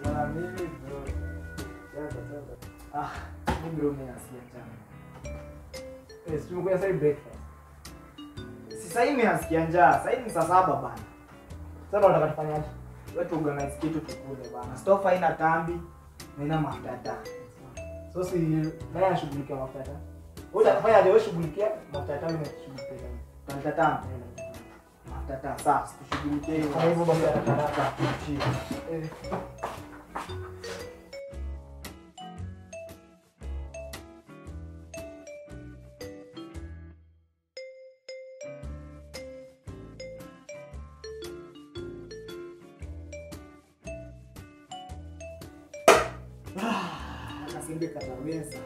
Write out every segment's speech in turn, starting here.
Na mimi bro. Cheza cheza. Ah, mimi bro mimi nasikia njaa. Eh, si tumekuja sasa breakfast. Si sasa hivi nasikia njaa. Sasa hivi ni saa saba bana. Sasa unataka tufanyaje? Wewe tu organize kitu tukule bana. Stove haina tambi, haina mafuta taa. So si nani anashughulikia mafuta taa? Wewe utafanya wewe shughulikia mafuta taa mimi nashughulikia. Mafuta taa. Mafuta taa. Sasa tushughulikie hiyo. Kwa hivyo basi haraka. Eh. Akasembe kataweza.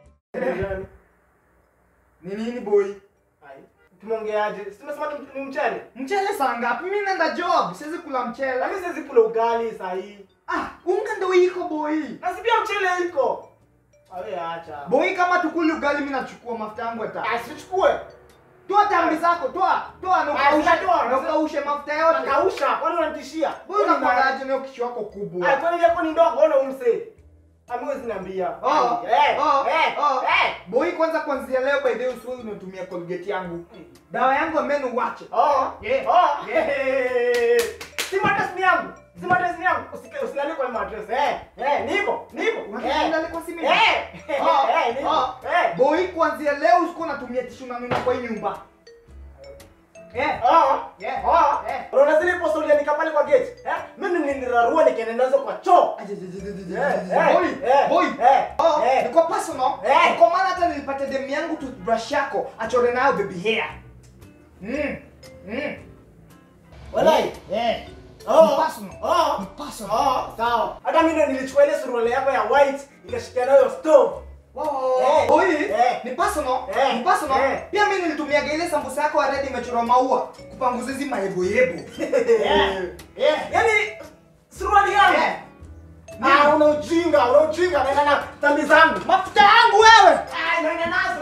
Ni nini boy? Tumeongeaje? Si tumesema tu- ni mchele. Mchele saa ngapi? Mimi naenda job, siwezi kula mchele. Lakini siwezi kula ugali saa hii. Ah, unga ndo iko boy. Na si pia mchele iko. Awe acha. Boy kama tukuli ugali mimi nachukua mafuta yangu hata. Asichukue. Toa tambi zako, toa, toa na Ah, ukaushe, sitatoa. na ukaushe mafuta yote. Nakausha. Kwani unanitishia? Boy unakwagaje na hiyo kichwa yako kubwa? Ah, kwani yako ni ndogo ona umse. Amwezi niambia. Oh, eh, oh, eh, oh. eh. Boy kwanza kuanzia leo by the way usiwe unatumia Colgate yangu. Dawa yangu ya meno uache. Oh, Yeah. oh, yeah. Si mattress ni yangu. Si mattress ni yangu. Usike usilale kwa mattress. Eh, eh, niko, niko. Unataka Eh. nilale kwa simu? Eh. Oh, Eh, niko. oh. Eh. Boy kuanzia leo usikuwa unatumia tishu na mimi kwa hii nyumba. Eh. Oh. Yeah. Oh. Eh. Unaona zile posta uliandika pale kwa gate? Eh? Mimi nilirarua nikaenda nazo kwa choo. Eh, Boy, eh, boy. eh, Oh, eh. niko personal. Eh. Niko maana hata nilipata demu yangu toothbrush yako achore nayo baby hair. Mm. Mm. Walai. Eh. Oh. Ni personal. Oh. Ni personal. Oh, sawa. Hata mimi ndo nilichukua ile suruali yako ya white ikashikia nayo stove. Wow. Eh. Boy, Eh. ni personal. Eh. Ni personal. Eh. Pia mimi nilitumiaga ile sambusa yako ya red imechorwa maua kupanguza hizi maebo yebo. Yeah. Yeah. Yaani suruali yangu. Yeah. Ah, una ujinga, una ujinga naenda na tambi zangu. Mafuta yangu wewe. Ah, naenda nazo.